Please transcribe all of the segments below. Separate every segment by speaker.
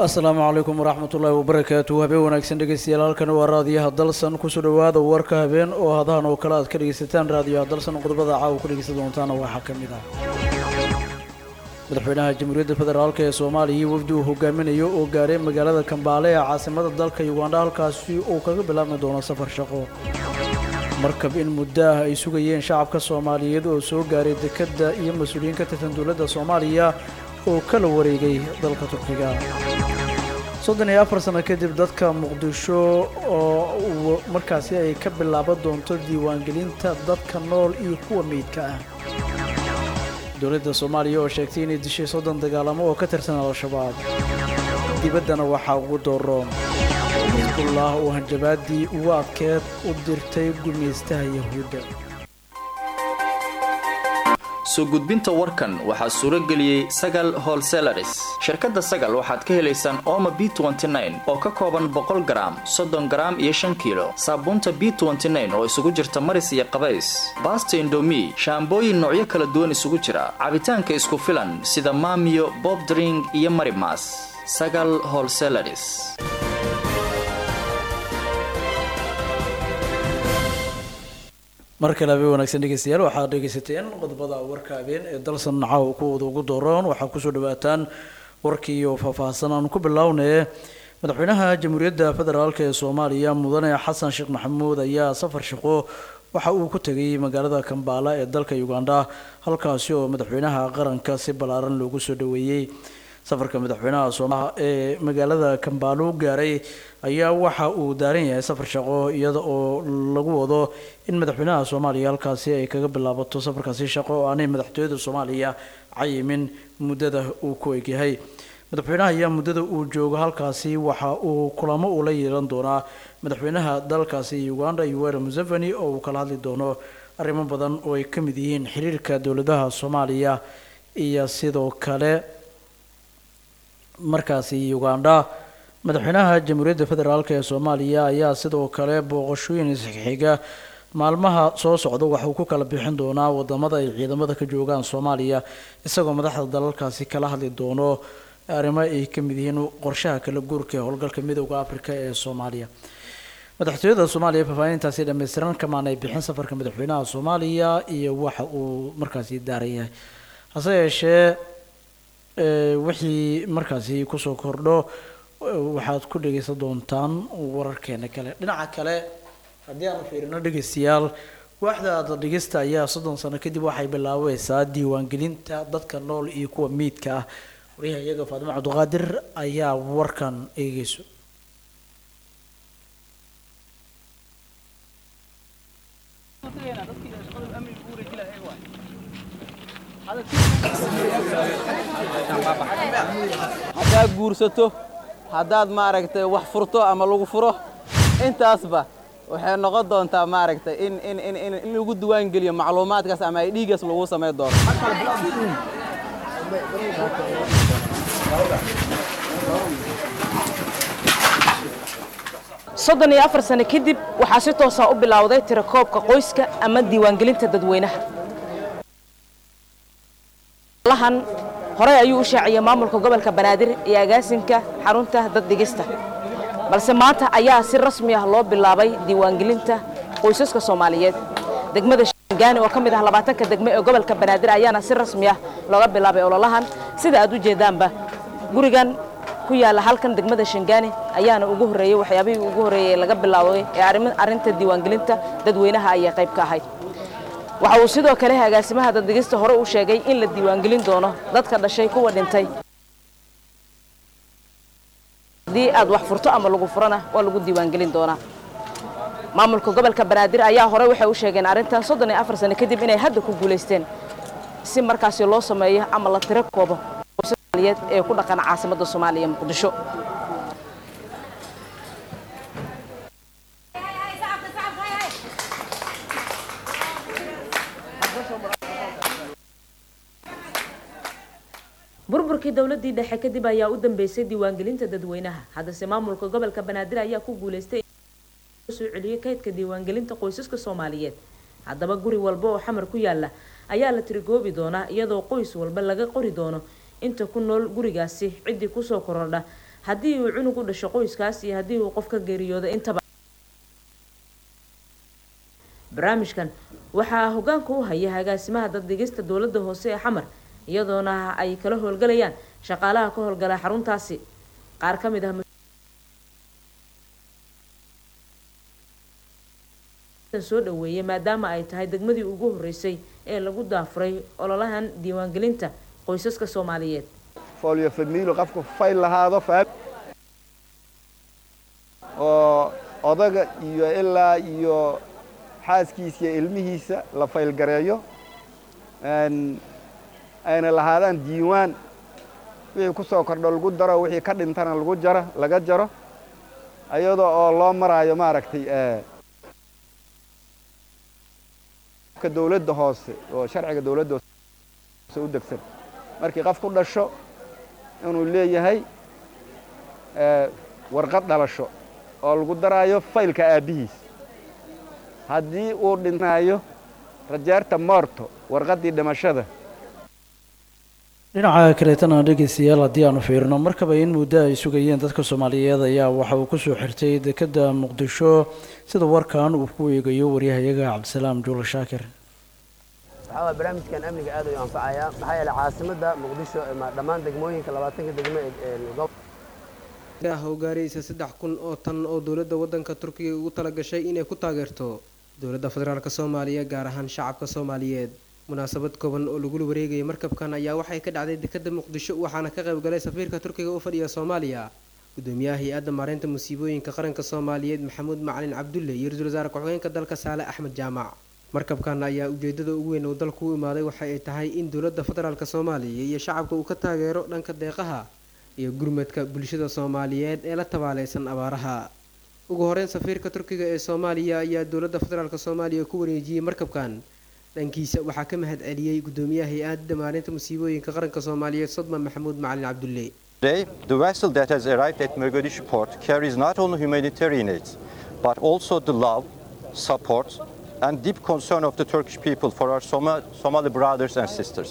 Speaker 1: asalaamu calaykum waraxmat ullaahi wabarakaatu habeen wanaagsan dhegeystayaal halkan waa raadiyaha dalsan kusoo dhawaada warka habeen oo hadahan oo kale aad ka dhegeysataan raadiyaha dalsan qodobada caawa ku dhegeysan doontaana waxaa ka mid ah madaxweynaha jamhuuriyadda federaalk ee soomaaliya iyo wafdi uu hogaaminayo oo gaaray magaalada kambaale ee caasimada dalka ugandha halkaasi uu kaga bilaabmi doono safar shaqo markab in muddo ah ay sugayeen shacabka soomaaliyeed oo soo gaaray dekedda iyo mas-uuliyiin ka tirsan dowladda soomaaliya oo kala wareegay dalka turkiga soddon iyo afar sano kadib dadka muqdisho oo markaasi ay ka bilaaban doonto diiwaangelinta dadka nool iyo kuwa meydka ah dowladda soomaaliya oo sheegtay inay dishay soddon dagaalamo oo ka tirsan al-shabaab dibaddana waxaa ugu dooroon xisbullah oo hanjabaadii ugu adkeed u dirtay gumaystaha yahuudda
Speaker 2: soo gudbinta warkan waxaa suuro geliyey sagal holselaris shirkadda sagal waxaad ka helaysaan ooma b oo ka kooban boqol garaam soddon garaam iyo shan kiilo saabuunta b oo isugu jirta maris iyo qabays baasta indomi shaambooyin noocyo kala duwan isugu jira cabitaanka isku filan sida maamiyo bobdring iyo marimas sagal holselaris
Speaker 1: mar kale habeen wanaagsan dhegeystayaal waxaad dhegeysateen qodobada warka habeen ee dalsan caaw kuwooda ugu dooroon waxaa kusoo dhawaataan warkii oo faahfaahsan aan ku bilownaye madaxweynaha jamhuuriyadda federaalk ee soomaaliya mudane xasan sheekh maxamuud ayaa safar shaqo waxa uu ku tegay magaalada kambaala ee dalka ugandha halkaasi oo madaxweynaha qaranka si ballaaran loogu soo dhaweeyey safarka madaxweynaha soomaha ee magaalada kambaalo gaaray ayaa waxa uu daaran yahay safar shaqo iyada oo lagu wado in madaxweynaha soomaaliya halkaasi ay kaga bilaabato safarkaasi shaqo oo aanay madaxtooyada soomaaliya cayimin muddada uu ku egyahay madaxweynaha ayaa muddada uu joogo halkaasi waxa uu kulamo ula yeelan doonaa madaxweynaha dalkaasi uganda yoweri museveni oo uu kala hadli doono arrimo badan oo ay ka mid yihiin xiriirka dowladaha soomaaliya iyo sidoo kale markaasi ugandha madaxweynaha jamhuuriyadda federaalk ee soomaaliya ayaa sidoo kale booqashooyin isxiga maalmaha soo socda waxauu ku kala bixin doonaa wadamada ay ciidamada ka joogaan soomaaliya isagoo madaxda dalalkaasi kala hadli doono arrimo ay ka mid yihiin qorshaha kala guurka ee howlgalka midooda afrika ee soomaaliya madaxtooyada soomaaliya faahfaahintaasi dhammaystiran kamaan ay bixin safarka madaxweynaha soomaaliya iyo waxa uu markaasi daaran yahay hase yeeshee wixii markaasi kusoo kordho waxaad ku dhegeysan doontaan wararkeena kale dhinaca kale haddii aanu fiirino dhegeystayaal waaxda dhegeysta ayaa soddon sano kadib waxay bilaabeysaa diiwaangelinta dadka nool iyo kuwa miidka ah wariyaha iyaga faadimo cabdiqaadir ayaa warkan eegeyso
Speaker 3: haddaad guursato haddaad maaragtay wax furto ama lagu furo intaasba waxay noqon doontaa maaragtay in in in in in lagu diwaan geliyo macluumaadkaas ama ay dhiigaas lagu samayn doono
Speaker 4: soddon iyo afar sano kadib waxaa si toosaa u bilowday tirakoobka qoyska ama diiwaangelinta dadweynaha lahan horey ayuu u shaaciyey maamulka gobolka banaadir iyo agaasinka xarunta dad dhigista balse maanta ayaa si rasmi ah loo bilaabay diiwaangelinta qoysaska soomaaliyeed degmada shangaani oo ka mid ah labaatanka degme ee gobolka banaadir ayaana si rasmi ah looga bilaabay ololahan sida aad u jeedaanba gurigan ku yaalla halkan degmada shangaani ayaana ugu horreeyey waxyaabihii ugu horreeyey laga bilaabay ee arrinta diiwaangelinta dadweynaha ayay qayb ka ahayd waxa uu sidoo kale agaasimaha daddegista hore u sheegay in la diiwaangelin doono dadka dhashay kuwa dhintay haddii aad wax furto ama lagu furana waa lagu diiwaangelin doonaa maamulka gobolka banaadir ayaa hore waxay u sheegeen arrintan soddon iyo afar sano kadib inay hadda ku guulaysteen si markaasi loo sameeyo ama la tiro koobo soomaaliyeed ee ku dhaqan caasimadda soomaaliya muqdisho burburkii dowladii dhexe kadib ayaa u dambeysay diiwaangelinta dadweynaha haddase maamulka gobolka banaadir ayaa ku guulaystay soo celiyey kaydka diiwaangelinta qoysaska soomaaliyeed haddaba guri walba oo xamar ku yaala ayaa la tirigoobi doonaa iyadoo qoys walba laga qori doono inta ku nool gurigaasi ciddii kusoo korodha haddii uu cunug u dhasho qoyskaas iyo haddii uu qof ka geeriyoodo intaba barnaamijkan waxaa hogaanka u haya agaasimaha daddegista dowladda hoose ee xamar iyadoona ay kala howlgalayaan shaqaalaha ka howlgala xaruntaasi qaar ka mid ah soo dhaweeyay maadaama ay tahay degmadii ugu horeysay ee lagu daafuray ololahan diiwaangelinta qoysaska soomaaliyeed
Speaker 5: folio famiilo qofku fayl lahaado oo odaga iyo ilaa iyo xaaskiisa iyo ilmihiisa la faylgareeyo ayna lahaadaan diiwaan wixii ku soo kordho lagu daro wixii ka dhintana lagu jaro laga jaro iyadoo oo loo maraayo maaragtay dowladda hoose oo sharciga dowladda hoose u degsan markii qof ku dhasho inuu leeyahay warqad dhalasho oo lagu daraayo faylka aabbihiis haddii uu dhintaayo rajeerta moorto warqaddii dhimashada
Speaker 1: dhinaca kaleetana dhegeystayaal haddii aanu fiirino markaba in muddo ay sugayeen dadka soomaaliyeed ayaa waxa uu kusoo xirtay dekedda muqdisho sida warkan uu ku eegayo waryahayaga cabdisalaam juula shaakir
Speaker 6: waxaa waa barnaamijkan amniga aad ayuu anfacayaa maxaa yeelay caasimadda muqdisho dhammaan degmooyinka labaatanka degmo ee
Speaker 7: howgaaraysa saddex kun oo tan oo dowladda waddanka turkiga ugu talagashay inay ku taageerto dowladda federaalk soomaaliya gaar ahaan shacabka soomaaliyeed munaasabad kooban oo lagula wareegayay markabkan ayaa waxay ka dhacday dekadda muqdisho waxaana ka qaybgalay safiirka turkiga u fadhiya soomaaliya gudoomiyaha hay-adda maareynta musiibooyinka qaranka soomaaliyeed maxamuud macalin cabdulle iyo ra-iisul wasaare ku-xigeenka dalka saale axmed jaamac markabkan ayaa ujeedada ugu weyn oo dalku u imaaday waxa ay tahay in dowladda federaalk soomaaliya iyo shacabka uu ka taageero dhanka deeqaha iyo gurmadka bulshada soomaaliyeed ee la tabaaleysan abaaraha ugu horeyn safiirka turkiga ee soomaaliya ayaa dowladda federaalk soomaaliya ku wareejiyey markabkan dhankiisa waxaa ka mahad celiyey gudoomiyaha hay-adda maalinta musiibooyinka qaranka soomaaliyeed sodma maxamuud macalin cabdulle
Speaker 8: Today, the vessel that has arrived at Mogadishu port carries not only humanitarian aid, but also the love, support, and deep concern of the Turkish people for our Soma- Somali brothers and sisters.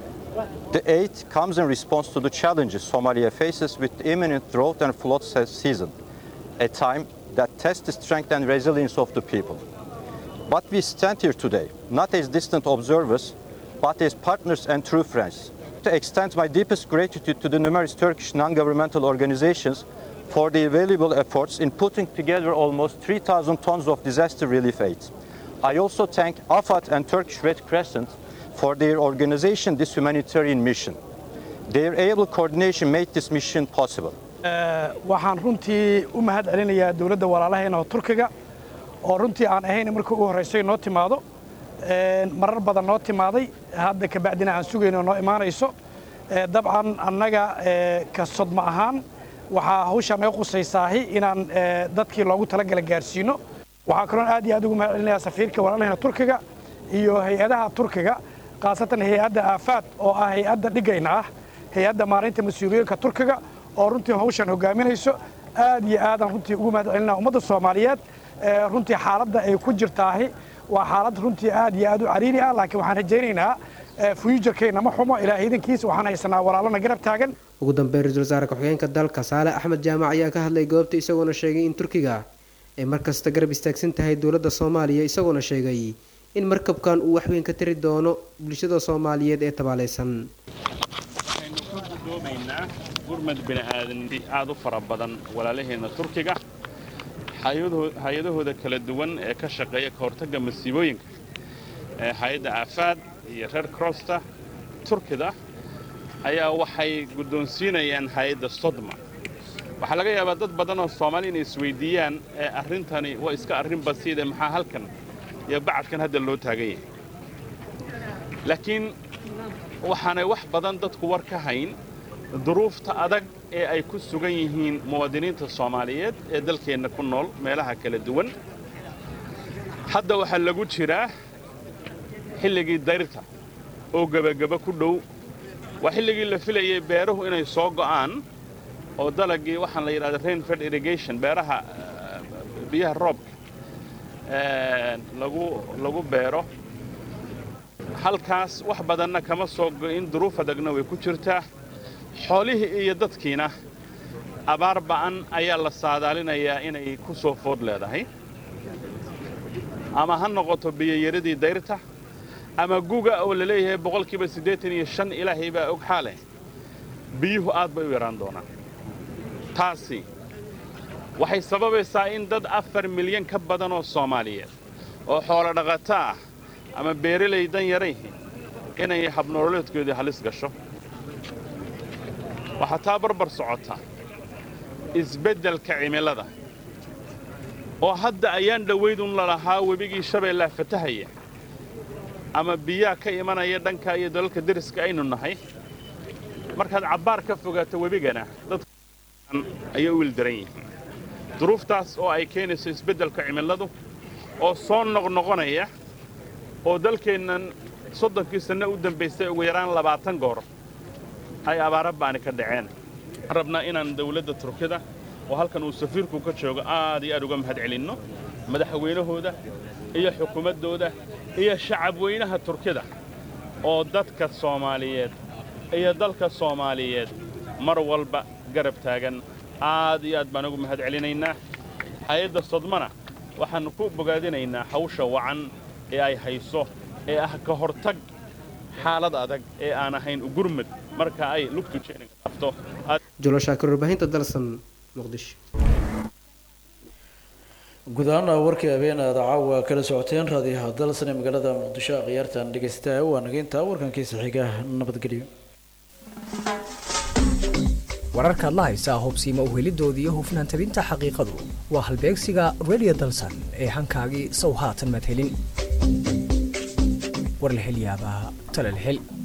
Speaker 8: The aid comes in response to the challenges Somalia faces with the imminent drought and flood se- season, a time that tests the strength and resilience of the people. But we stand here today, not as distant observers, but as partners and true friends. To extend my deepest gratitude to the numerous Turkish non-governmental organizations for their valuable efforts in putting together almost 3,000 tons of disaster relief aid. I also thank AFAD and Turkish Red Crescent for their organization this humanitarian mission. Their able coordination made this mission possible.
Speaker 9: waxaan runtii u mahad celinayaa dowladda walaalaheena oo turkiga oo runtii aan ahayn markii ugu horraysay noo timaado marar badan noo timaaday hadda kabacdina aan sugayno noo imaanayso dabcan annaga ka sodma ahaan waxaa hawshaa naga qusaysaahi inaan dadkii loogu talagala gaarsiino waxaa kaloon aad iyo aad ugu mahad celinayaa safiirka walaalaheena turkiga iyo hay-adaha turkiga khaasatan hay-adda aafaad oo ah hay-adda dhigayna ah hay-adda maareynta mas-uuliyinka turkiga oo runtii hawshan hogaaminayso aad iyo aadaan runtii ugu mahad celinaa ummadda soomaaliyeed runtii xaaladda ay ku jirtaahi waa xaalad runtii aad iyo aad u cariiri ah laakiin waxaan rajaynaynaa fuujarkeenna ma xumo ilaahay idankiisa waxaan haysanaa walaalana garab taagan
Speaker 7: ugu dambeyn ra-iisul wasaare ku-xigeenka dalka saale axmed jaamac ayaa ka hadlay goobta isagoona sheegay in turkiga ay markasta garab istaagsan tahay dowladda soomaaliya isagoona sheegay in markabkan uu waxweyn ka tari doono bulshada soomaaliyeed ee tabaaleysan
Speaker 10: waxaynu ka gudoomaynaa gurmad bini'aadanti aad u fara badan walaalaheenna turkiga hay-adahooda kala duwan ee ka shaqeeya ka hortagga masiibooyinka ee hay-adda aafaad iyo reer crosta turkida ayaa waxay guddoonsiinayaan hay-adda sodma waxaa laga yaabaa dad badan oo soomaali inay isweydiiyaan ee arrintani waa iska arrin basiide maxaa halkan iyo bacadkan hadda loo taagan yahay laakiin waxaanay wax badan dadku war ka hayn duruufta adag ee ay ku sugan yihiin muwaadiniinta soomaaliyeed ee dalkeenna ku nool meelaha kala duwan hadda waxaa lagu jiraa xilligii dayrta oo gebageba ku dhow waa xilligii la filayay beeruhu inay soo go'aan oo dalagii waxaan la yidhahda rainfed irrigation beeraha biyaha roobka lagu lagu beero halkaas wax badanna kama soo go'in duruuf adagna way ku jirtaa xoolihii iyo dadkiina abaar ba'an ayaa la saadaalinayaa inay ku soo food leedahay ama ha noqoto biyoyaradii dayrta ama guga oo la leeyahay boqolkiiba siddeetan iyo shan ilaahay baa og xaale biyuhu aad bay u yaraan doonaan taasi waxay sababaysaa in dad afar milyan ka badan oo soomaaliyeed oo xoolo dhaqato ah ama beeralay dan yarayhi inay habnololeedkoodii halis gasho waxaa taa barbar socota isbeddelka cimilada oo hadda ayaan dhowaydun lalahaa webigii shabeellaa fatahaya ama biyaa ka imanaya dhanka iyo dalalka deriska aynu nahay markaad cabbaar ka fogaato webigana dadka ayay u wildaran yihiin duruuftaas oo ay keenayso isbeddelka cimiladu oo soo noqnoqonaya oo dalkeennan soddonkii sanno u dambaystay ugu yaraan labaatan goor ay abaara baani ka dhaceen rabnaa inaan dawladda turkida oo halkan uu safiirku ka joogo aad iyo aad uga mahad celinno madaxweynahooda iyo xukuumaddooda iyo shacabweynaha turkida oo dadka soomaaliyeed iyo dalka soomaaliyeed mar walba garab taagan aad iyo aad baan ugu mahad celinaynaa hay-adda sodmana waxaannu ku bogaadinaynaa hawsha wacan ee ay hayso ee ah ka hortag xaalad adag ee aan ahayn ugurmad marka ay lugtu jeeninka qabto
Speaker 7: julo shaakir warbaahinta dalsan muqdisho
Speaker 1: guud ahaan warkii habeen aad caawa kala socoteen raadiyaha dalsan ee magaalada muqdisho khiyaartan dhegeystaha waa nageynta warkankiisa xiga nabadgelyo
Speaker 11: wararkaad la haysaa hubsiima uhelidooda iyo hufnaan tabinta xaqiiqadu waa halbeegsiga radio dalsan ee hankaagii sow haatan madhelin war la hel yaabaa tala la hel